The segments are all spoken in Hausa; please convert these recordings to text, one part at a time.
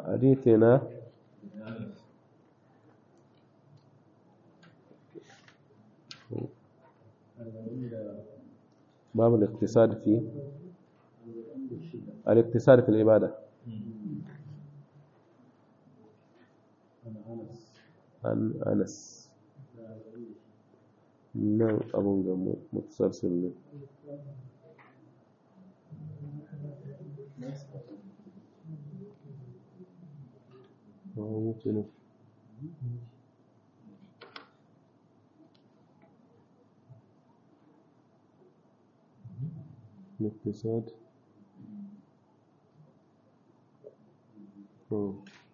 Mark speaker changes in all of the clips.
Speaker 1: hadithina باب الاقتصاد في الاقتصاد في العبادة عن أنس نعم أبو متسلسل ممكن الاقتصاد أوه.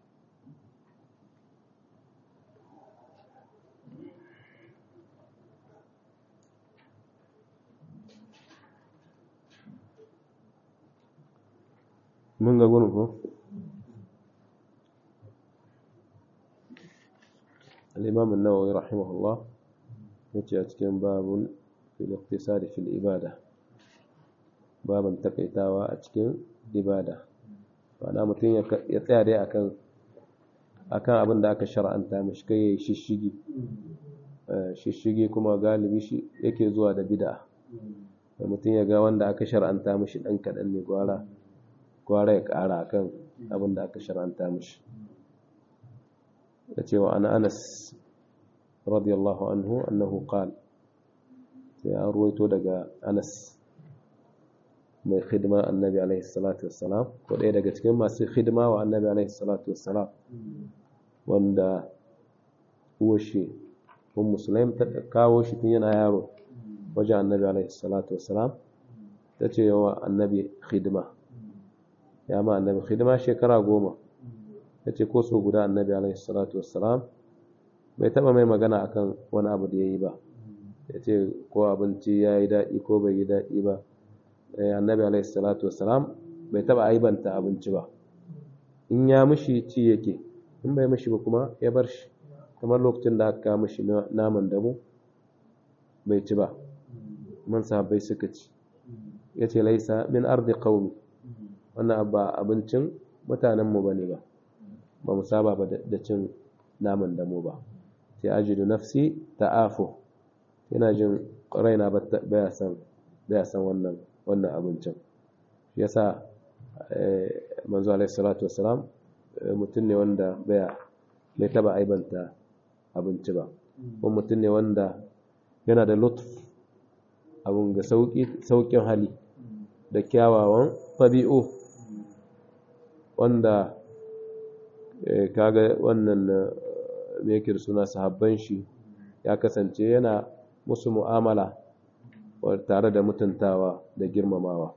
Speaker 1: من قبله الإمام النووي رحمه الله يجي أتكلم باب في الاقتصاد في الإبادة baban takaitawa a cikin ibada ma'ana mutum ya tsaya dai akan akan abin da aka shar'anta mashi kai ya shishigi shishigi kuma galibi shi yake zuwa da bid'a da mutum ya ga wanda aka shar'anta mashi dan kaɗan ne gwara gwara ya ƙara akan abin da aka shar'anta mashi da cewa ana anas radiyallahu anhu annahu qala sai an ruwaito daga anas mai khidma annabi alaihi salatu wassalam ko ɗaya daga cikin masu khidma wa annabi alaihi salatu wassalam wanda uwashi un musulmi ta kawo shi tun yana yaro wajen annabi alaihi salatu wassalam ta ce yawa annabi khidma ya ma annabi khidma shekara goma ta ce ko so guda annabi alaihi salatu wassalam bai taba mai magana akan wani abu da ya yi ba ya ce ko abinci ya yi daɗi ko bai yi daɗi ba annabi alaihi salatu wassalam bai taba aibanta abinci ba in ya mishi ci yake in bai mishi ba kuma ya bar shi kamar lokacin da aka mishi naman damu bai ci ba man sahabbai suka ci ya ce laisa min ardi qaumi wannan ba abincin mutanen mu bane ba ba mu saba ba da cin naman damu ba sai ajidu nafsi ta'afu ina jin raina baya san baya san wannan wannan abincin yasa manzo alaihi salatu wassalam mutum ne wanda baya bai taba aibanta abinci ba ko mutum ne wanda yana da lutf abun ga sauƙin hali da kyawawan tabi'u wanda kaga wannan me yake suna sahabban shi ya kasance yana musu mu'amala tare da mutuntawa da girmamawa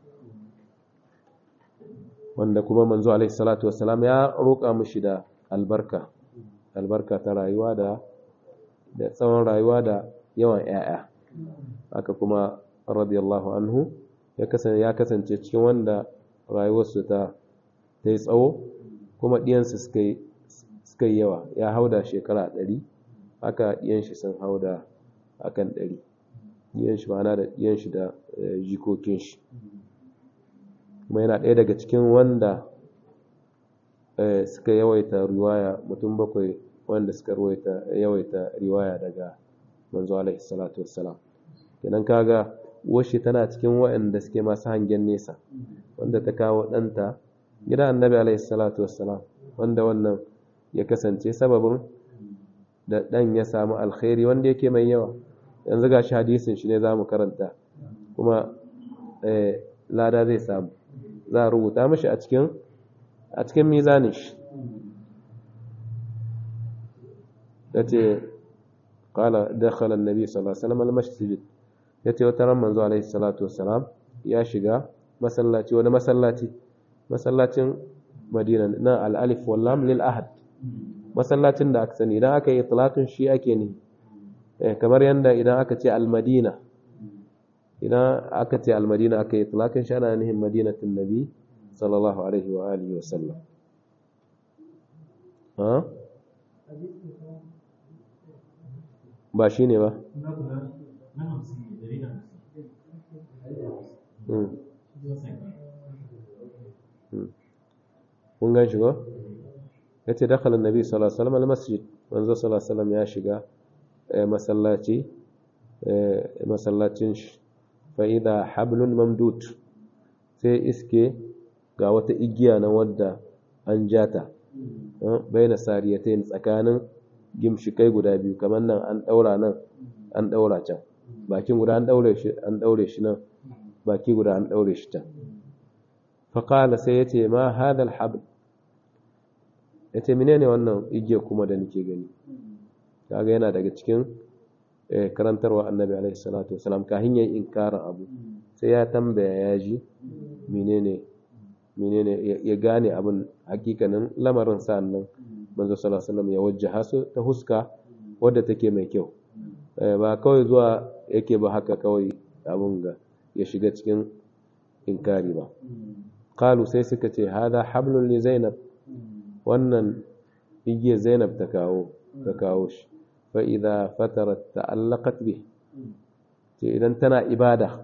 Speaker 1: wanda kuma manzo alaihi salatu wassalam ya roƙa mishi da albarka albarka ta rayuwa da da tsawon rayuwa da yawan ƴaƴa haka kuma radiyallahu anhu ya kasance ya kasance cikin wanda rayuwarsu ta ta yi tsawo kuma ɗiyansu suka yi suka yi yawa ya hauda shekara ɗari haka ɗiyan shi sun hauda akan ɗari ɗiyan shi ma'ana da ɗiyan shi da jikokin shi kuma yana ɗaya daga cikin wanda suka yawaita riwaya mutum bakwai wanda suka yawaita riwaya daga manzo alaihi salatu wassalam kenan kaga uwarshi tana cikin waɗanda suke masu hangen nesa wanda ta kawo ɗanta gida annabi alaihi salatu wassalam wanda wannan ya kasance sababin da ɗan ya samu alkhairi wanda yake mai yawa yanzu ga shi hadisin shi ne za mu karanta kuma lada zai samu za a rubuta mashi a cikin a cikin mizanin shi ya ce kala dakhala annabi sallallahu alaihi wasallam al-masjid ya ce wata ran manzo alaihi salatu wassalam ya shiga masallaci wani masallaci masallacin madina na al-alif wal lam lil ahad masallacin da aka sani idan aka yi itlaqin shi ake ne kamar yanda idan aka ce al-madina idan aka ce al-madina aka yi itlaqin shi ana nihin madinatin nabi sallallahu alaihi wa alihi wa sallam ha ba shi ne ba kun gan shi ba yace dakhala annabi sallallahu alaihi wasallam almasjid manzo sallallahu alaihi wasallam ya shiga masallaci masallacin shi fa idha hablun mamdud sai iske ga wata igiya na wadda an jata baina sariyatain tsakanin gimshikai guda biyu kamar nan an daura nan an daura can bakin guda an daure shi an daure shi nan baki guda an daure shi can fa qala sai yace ma hadha alhabl yace menene wannan igiya kuma da nake gani kaga yana daga cikin karantarwa annabi alaihi salatu wasalam kahin yayin inkarin abu sai ya tambaya ya ji menene menene ya gane abin hakikanin lamarin sa'annan manzo sallallahu alaihi wasallam ya wajjaha su ta huska wadda take mai kyau ba kawai zuwa yake ba haka kawai abun ga ya shiga cikin inkari ba qalu sai suka ce hada hablun li zainab wannan igiya zainab ta kawo ta kawo shi fa idza fatarat ta'allaqat bi ce idan tana ibada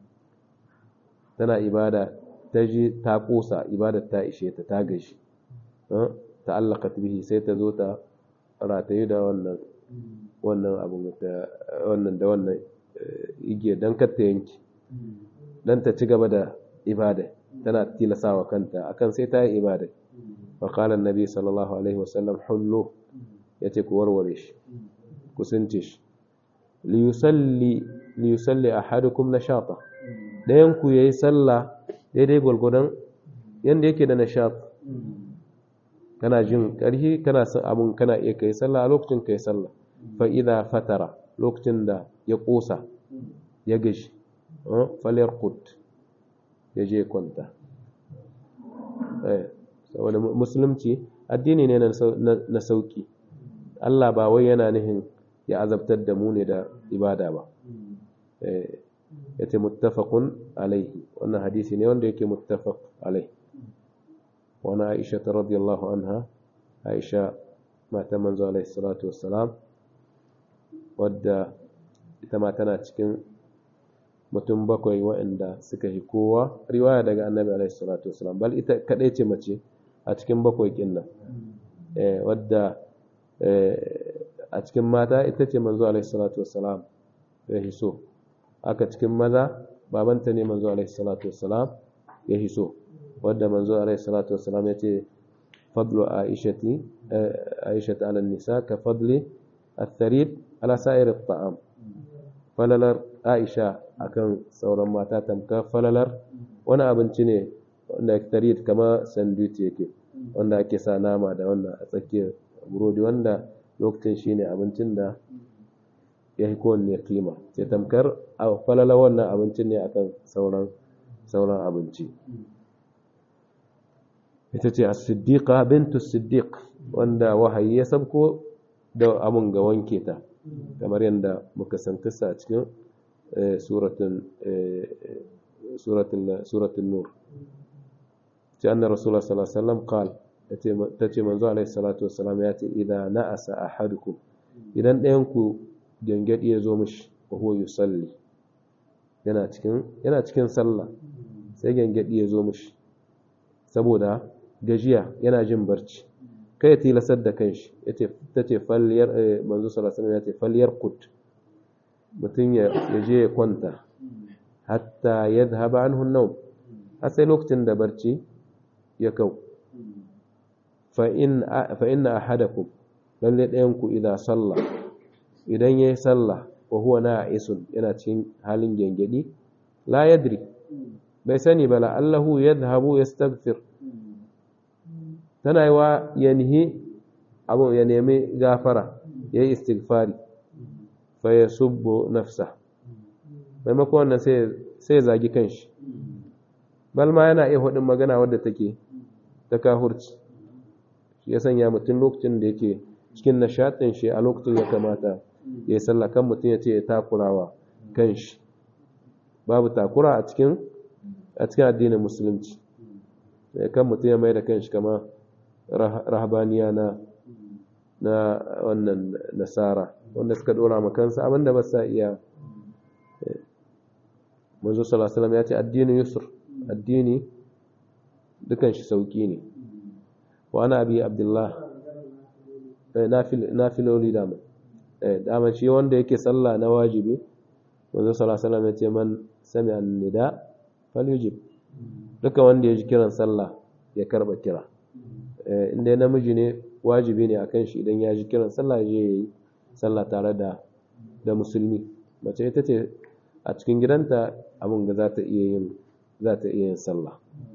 Speaker 1: tana ibada ta ji ta kosa ibadar ta ishe ta ta gashi ta'allaqat bihi sai ta zo ta rataye da wannan wannan abu da wannan da wannan igiya dan kar ta yanki dan ta ci gaba da ibada tana tilasawa kanta akan sai ta yi ibada fa qala annabi sallallahu alaihi wasallam hullu yace ku warware shi ku sunce shi li yusalli li yusalli ahadukum nashata dayan ku yayi sallah daidai gwargwadon yadda yake da nishat kana jin ƙarfi kana son abun kana iya kai sallah a lokacin kai sallah fa idza fatara lokacin da ya ƙosa ya gashi falyar kut ya je kwanta saboda musulunci addini ne na sauki Allah ba wai yana nihin ya azabtar da mu ne da ibada ba yace muttafaqun alaihi wannan hadisi ne wanda yake muttafaq alaihi wani Aisha radiyallahu anha Aisha mata manzo alaihi salatu wassalam wadda ita ma tana cikin mutum bakwai waɗanda suka yi kowa riwaya daga annabi alaihi salatu wassalam bal ita kadai ce mace a cikin bakwai kin nan wadda a cikin mata ita ce manzo alaihi salatu wassalam ya hiso aka cikin maza babanta ne manzo alaihi salatu wassalam ya hiso wadda manzo alaihi salatu wassalam ya ce fadlu aishati aishati ala nisa ka fadli atharib ala sa'ir at'am falalar aisha akan sauran mata tamka falalar wani abinci ne wanda tarid kama sandwich yake wanda ake sa nama da wannan a tsakiyar burodi wanda lokacin shine abincin da ya yi kowanne kima sai tamkar a falala wannan abincin ne akan sauran sauran abinci ita ce as-siddiqa bintu siddiq wanda wahayi ya sabko da abun ga wanke ta kamar yadda muka san kissa a cikin suratun suratun suratun nur ce anna rasulullah sallallahu alaihi wasallam qala tace manzo alaihi salatu wassalam ya ce idan na'asa ahadukum idan ɗayan ku gangadi ya zo mishi wa huwa yusalli yana cikin yana cikin sallah sai gangadi ya zo mishi saboda gajiya yana jin barci kai ya tilasar da kanshi yace tace falliyar manzo sallallahu alaihi wasallam yace falliyar qut mutun ya je ya kwanta hatta yadhhaba anhu an-nawm har sai lokacin da barci ya kau fa in fa inna ahadakum lalle ɗayan ku idan sallah idan yayi sallah wa huwa na'isun yana cikin halin gengedi la yadri bai sani bala allahu yadhhabu yastaghfir tana yi wa yanhi abu ya nemi gafara ya yi istighfari fa ya subbo nafsa maimakon wannan sai zagi kanshi balma yana iya hudun magana wadda take ta kahurci shi ya sanya mutum lokacin da yake cikin nishaɗin shi a lokacin ya kamata ya yi sallakan mutum ya ce ya takurawa kanshi babu takura a cikin a cikin addinin musulunci kan mutum ya mai da kanshi kama rahabaniya na na wannan nasara wanda suka dora makansa abinda ba sa iya manzo sallallahu alaihi ya ce addinin yusr addini dukan shi sauki ne wa ana abi abdullah nafiloli dama dama shi wanda yake sallah na wajibi wanzu salasalam ya ce man sami annida falyujib duka wanda ya ji kiran sallah ya karba kira inda namiji ne wajibi ne akan shi idan ya ji kiran sallah je ya yi sallah tare da da musulmi mace ita ce a cikin gidanta abin ga za ta iya yin za ta iya yin sallah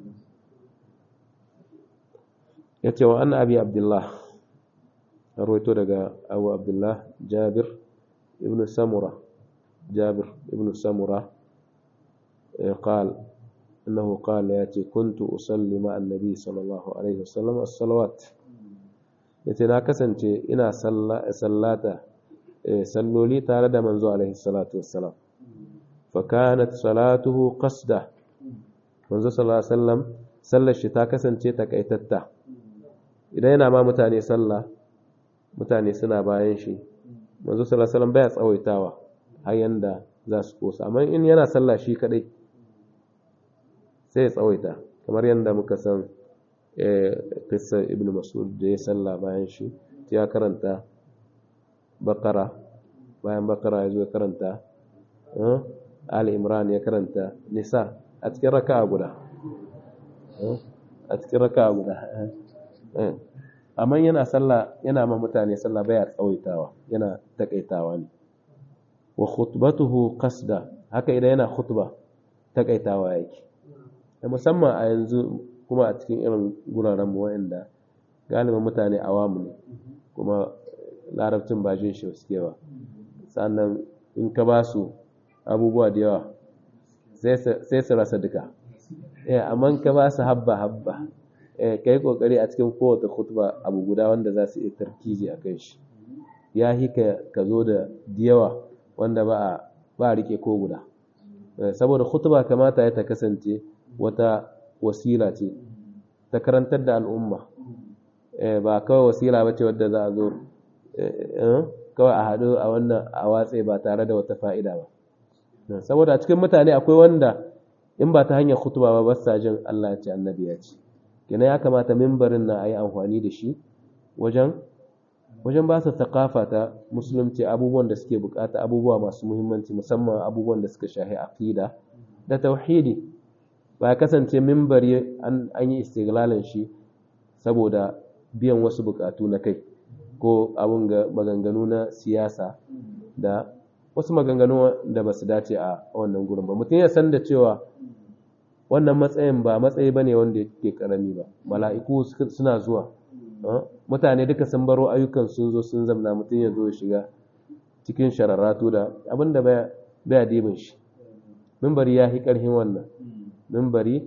Speaker 1: ya ce wa an abi abdullah a roito daga abu abdullah jabir ibn samura jabir ibn samura قال إنه قال ياتي كنت أصلي مع النبي صلى الله عليه وسلم الصلوات yace na kasance ina sallata salloli tare da manzo alaihi salatu wassalam fa kanat salatuhu qasda manzo sallallahu alaihi wasallam sallar shi ta kasance takaitatta idan yana ma mutane sallah mutane suna bayan shi manzo sallallahu alaihi wasallam baya tsawaitawa har yanda za su kosa amma in yana sallah shi kadai sai ya tsawaita kamar yanda muka san kissa ibn mas'ud da ya salla bayan shi ya karanta bakara bayan bakara ya zo ya karanta ali imran ya karanta nisa a cikin raka'a guda a cikin raka'a guda amma yana salla yana ma mutane salla baya tsawaitawa yana takaitawa ne wa khutbatuhu qasda haka idan yana khutba takaitawa yake musamman a yanzu kuma a cikin irin guraren mu wa'anda galibin mutane awamu ne kuma larabcin ba jin shi suke ba sannan in ka ba su abubuwa da yawa sai su rasa duka amma ka ba su habba habba ka yi kokari a cikin kowace khutba abu guda wanda za su iya tarkizi a kan shi ya hi ka zo da yawa wanda ba a rike ko guda saboda khutba kamata ya ta kasance wata wasila ce ta karantar da al'umma ba kawai wasila ba ce wadda za a zo kawai a haɗu a wannan a watse ba tare da wata fa'ida ba saboda cikin mutane akwai wanda in ba ta hanyar hutuba ba ba sa jin Allah ya ce annabi ya ce kina ya kamata mimbarin na a yi amfani da shi wajen wajen ba su thakafa ta musulunci abubuwan da suke bukata abubuwa masu muhimmanci musamman abubuwan da suka shahi aqida da tauhidi ba ya kasance mimbari an yi istiglalin shi saboda biyan wasu bukatu na kai ko abun ga maganganu na siyasa da wasu maganganu da ba su dace a wannan gurin ba mutum ya san da cewa wannan matsayin ba matsayi ba ne wanda ke karami ba mala'iku suna zuwa mutane duka sun baro ayyukan sun zo sun zamna mutum ya zo shiga cikin shararratu da abin da baya dibin shi mimbari ya fi ƙarfin wannan mimbari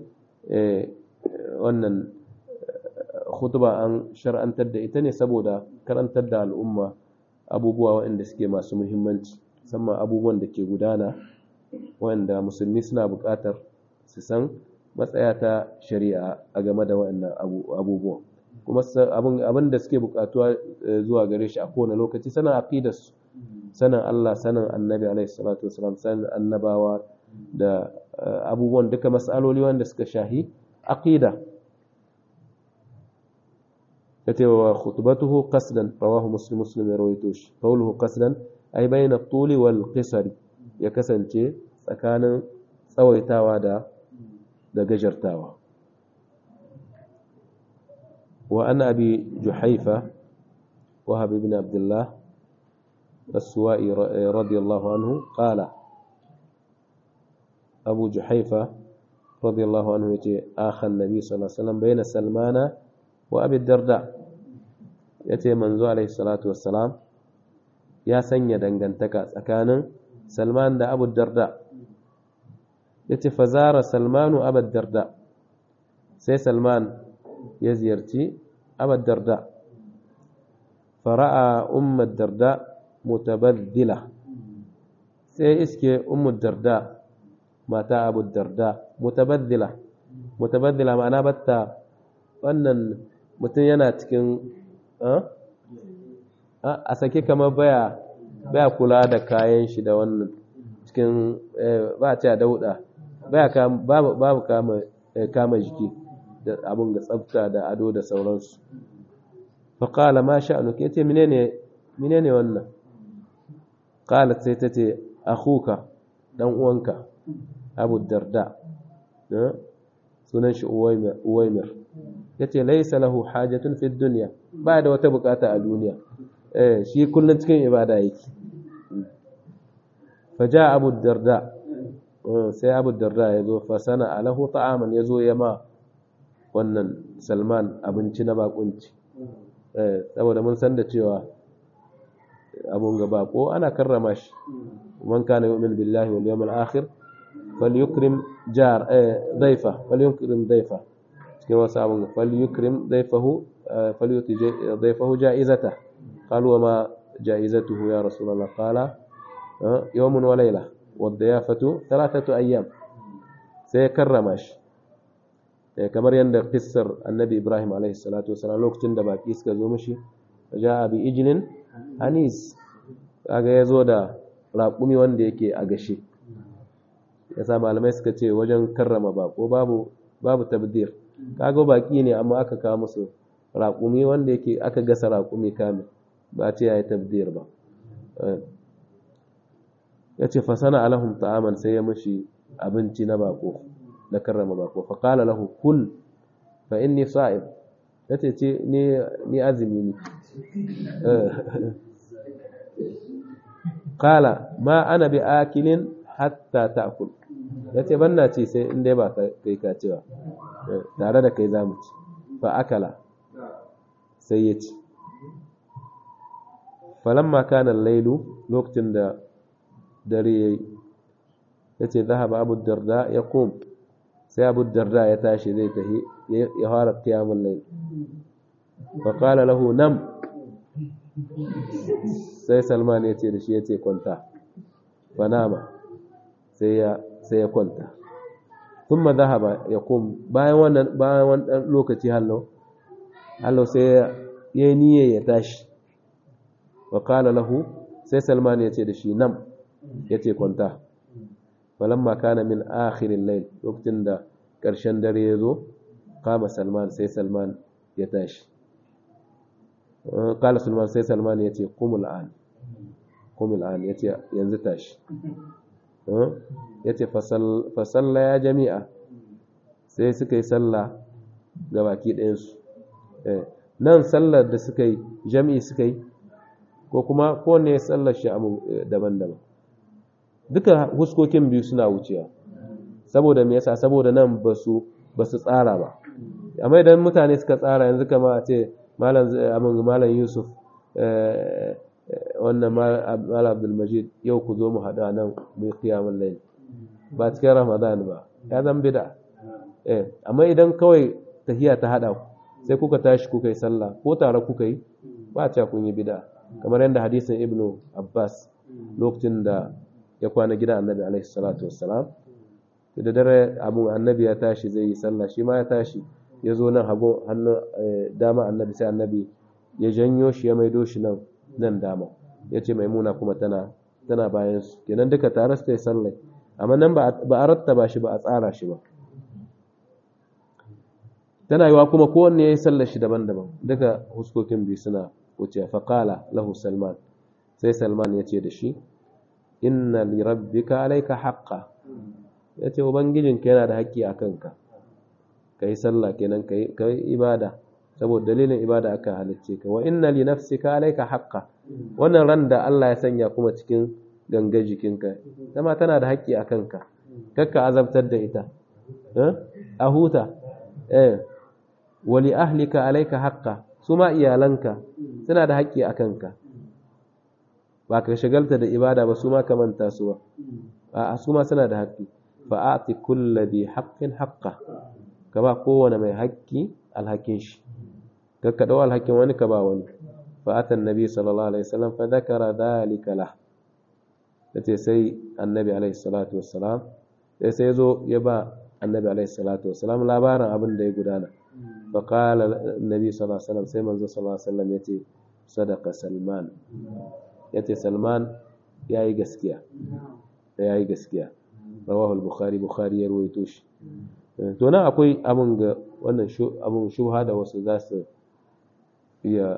Speaker 1: wannan khutba an shar'antar da ita ne saboda karantar da al'umma abubuwa waɗanda suke masu muhimmanci musamman abubuwan da ke gudana waɗanda musulmi suna buƙatar su san matsaya ta shari'a a game da waɗannan abubuwa kuma abin da suke buƙatuwa zuwa gare shi a kowane lokaci sanin aqidarsu sanin Allah sanin annabi alaihi salatu wasalam sanin annabawa da abubuwan duka mas'aloli wanda suka shahi aqida yace wa khutbatuhu qasdan rawahu muslim muslim ya rawaito shi qawluhu qasdan ay bayna at-tul wal qisar ya kasance tsakanin tsawaitawa da da gajartawa wa an abi juhaifa wahab ibn abdullah as-suwa'i radiyallahu anhu qala abu juhaifa radiyallahu anhu yace akha an-nabi sallallahu alaihi wasallam bayna salmana wa abi darda yace manzo alaihi salatu wassalam ya sanya dangantaka tsakanin salman da abu darda yace fazara salmanu abu darda sai salman ya ziyarci abu darda fara'a ummu darda mutabaddila sai iske ummu darda mata abu darda mutabaddila mutabaddila ma'ana batta wannan mutum yana cikin a sake kamar baya baya kula da kayan shi da wannan cikin ba ta dauda baya babu kama kama jiki da abun ga tsafta da ado da sauransu fa qala ma sha'nuka yace menene menene wannan qalat sai tace akhuka dan uwanka Abu Darda sunan shi Uwaymir yace laysa lahu hajatun fi dunya ba da wata bukata a duniya eh shi kullun cikin ibada yake faja Abu Darda sai Abu Darda yazo fa sana alahu ta'aman yazo ya ma wannan Salman abinci na bakunci eh saboda mun san da cewa abun ga bako ana karrama shi man kana yu'min billahi wal yawmil akhir falyukrim jar dhaifa falyukrim dhaifa cikin wasu abun falyukrim dhaifahu falyuti dhaifahu ja'izata qalu wa ma ja'izatuhu ya rasulullah qala yawmun wa layla wadiyafatu thalathatu ayyam sai karrama shi kamar yadda kissar annabi ibrahim alaihi salatu wasalam lokacin da baki suka zo mishi ja'a bi ijlin anis kaga yazo da raƙumi wanda yake a gashe yasa malamai suka ce wajen karrama bako babu babu tabdir kaga baki ne amma aka kawo musu raƙumi wanda yake aka gasa raƙumi kamil ba ce yayi tabdir ba yace fa sana alahum ta'aman sai ya mushi abinci na bako na karrama bako fa qala lahu kul fa inni sa'im yace ce ni ni azumi ne qala ma ana bi akilin hatta ta'kul yace banna ce sai in dai ba kai ka cewa tare da kai zamu ci fa akala sai ya ci falamma kana al-lailu lokacin da dare yayi yace zahaba abu darda ya kum sai abu darda ya tashi zai tahi ya fara qiyamul layl fa qala lahu nam sai salman ya ce da shi ya ce kwanta fanama sai ya sai ya kwanta thumma dhahaba yaqum bayan wannan bayan wannan lokaci hallo hallo sai ya niyya ya tashi wa qala lahu sai salman ya ce da shi nam ya ce kwanta falamma kana min akhirin layl lokacin da ƙarshen dare ya zo kama salman sai salman ya tashi kala salman sai salman ya ce kumul an kumul an ya ce yanzu tashi ya ce fasalla ya jami'a sai suka yi salla ga baki ɗayansu nan sallar da suka yi jami'i suka yi ko kuma kowane ya sallar shi daban-daban duka huskokin biyu suna wucewa saboda me yasa saboda nan ba su tsara ba amma idan mutane suka tsara yanzu kama a ce malam yusuf wannan malam abdulmajid yau ku zo mu haɗu a nan mai kiyamun laili ba cikin ramadan ba ya zan bida amma idan kawai tahiya ta haɗa ku sai kuka tashi kuka yi sallah ko tare kuka yi ba a kun yi bida kamar yadda hadisin ibnu abbas lokacin da ya kwana gida annabi alaihi salatu wassalam da dare abu annabi ya tashi zai yi sallah shi ma ya tashi ya zo nan hagu hannu dama annabi sai annabi ya janyo shi ya maido shi nan nan dama ya ce maimuna kuma tana tana bayan su kenan duka tare su yi sallah amma nan ba a rattaba shi ba a tsara shi ba tana yiwa kuma kowanne ya yi sallar shi daban-daban duka huskokin biyu suna wuce faƙala lahu salman sai salman ya ce da shi inna li rabbika alayka haqqa yace ubangijinka yana da haƙƙi a kanka kai sallah kenan kai kai ibada saboda dalilin ibada aka halicce ka wa inna li nafsika alayka haqqa wannan ran da Allah ya sanya kuma cikin ganga jikinka dama tana da haƙƙi a kanka kakka azabtar da ita a huta eh wa li ahlika alayka haqqa suma iyalanka suna da haƙƙi a kanka ba ka shagalta da ibada ba su ma ka manta su ba a su ma suna da haƙƙi fa a'ti kulli bi haqqin haqqa ka ba kowane mai haƙƙi alhakin shi ka ka dau alhakin wani ka ba wani fa atan nabi sallallahu alaihi wasallam fa dhakara dhalika lah yace sai annabi alaihi salatu wassalam sai sai zo ya ba annabi alaihi salatu wassalam labarin abin da ya gudana fa qala annabi sallallahu alaihi wasallam sai manzo sallallahu alaihi wasallam yace sadaqa salman ya ce salman ya yi gaskiya ya yi gaskiya rawahul bukhari bukhari ya ruwaito shi to nan akwai abin ga wannan abin shubha da wasu za su iya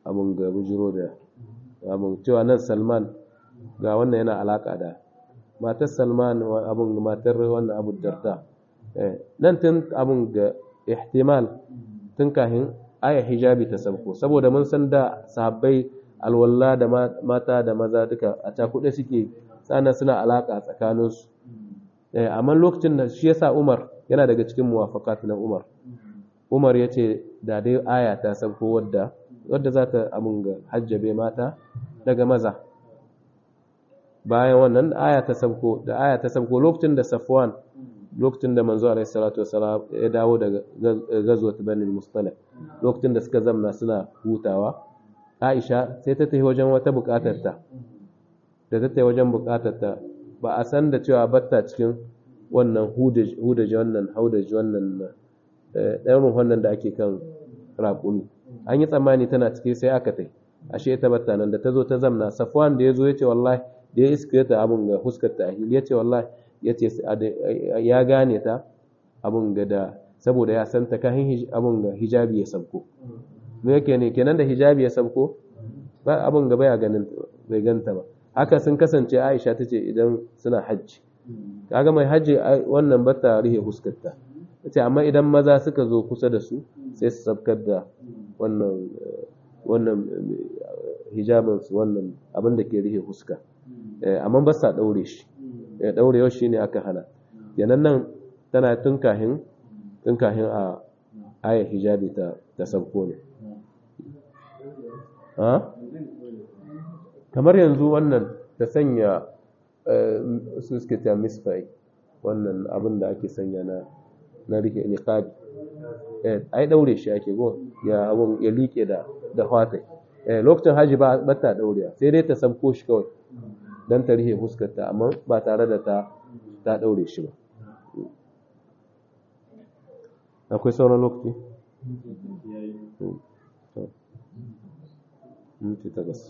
Speaker 1: abun ga bujiro da abun cewa nan salman ga wannan yana alaka da matar salman abun matar wannan abu darda nan tun abun ga ihtimal tun kahin aya hijabi ta sabko saboda mun san da sahabbai alwalla da mata da maza duka a cakuɗe suke tsana suna alaka tsakaninsu amma lokacin da shi yasa umar yana daga cikin muwafakat na umar umar ya ce da dai aya ta sabko wadda wadda za ta abun ga hajjabe mata daga maza bayan wannan aya ta sabko da aya ta sabko lokacin da safwan lokacin da manzo alaihi salatu wasalam ya dawo daga gazwat bani mustalaq lokacin da suka zamna suna hutawa aisha sai ta tafi wajen wata bukatar ta da ta tafi wajen bukatar ta ba a san da cewa batta cikin wannan hudaji wannan haudaji wannan ɗan wannan da ake kan raƙumi an yi tsammani tana ciki sai aka tai ashe ta batta nan da ta zo ta zamna safwan da ya zo ya ce wallahi da ya iska ta abun ga huskar ta ya ce wallahi ya ce ya gane ta abun ga da saboda ya san ta kahin abun ga hijabi ya sabko me yake ne kenan da hijabi ya sabko ba abun ga baya ganin bai ganta ba haka sun kasance Aisha tace idan suna hajji kaga mai hajji wannan bata rihe huskarta tace amma idan maza suka zo kusa da su sai su sabkar da wannan wannan hijabin su wannan abin da ke rihe huska amma ba sa daure shi daurewa shine aka hana yanan nan tana tun kahin tun kahin a aya hijabi ta ta sabko ne kamar yanzu wannan ta sanya su suke ta misfai wannan abin da ake sanya na na rike niqabi eh ai daure shi ake go ya abun ya like da da hwata eh lokacin haji ba bata daurewa sai dai ta sabko shi kawai dan ta rihe huskarta amma ba tare da ta ta daure shi ba akwai sauran lokaci minti takwas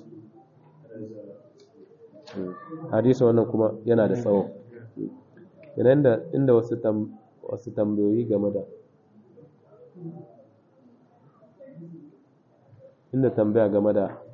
Speaker 1: hadisi wannan kuma yana da tsawo yanayin da inda wasu wasu tambayoyi game da inda tambaya game da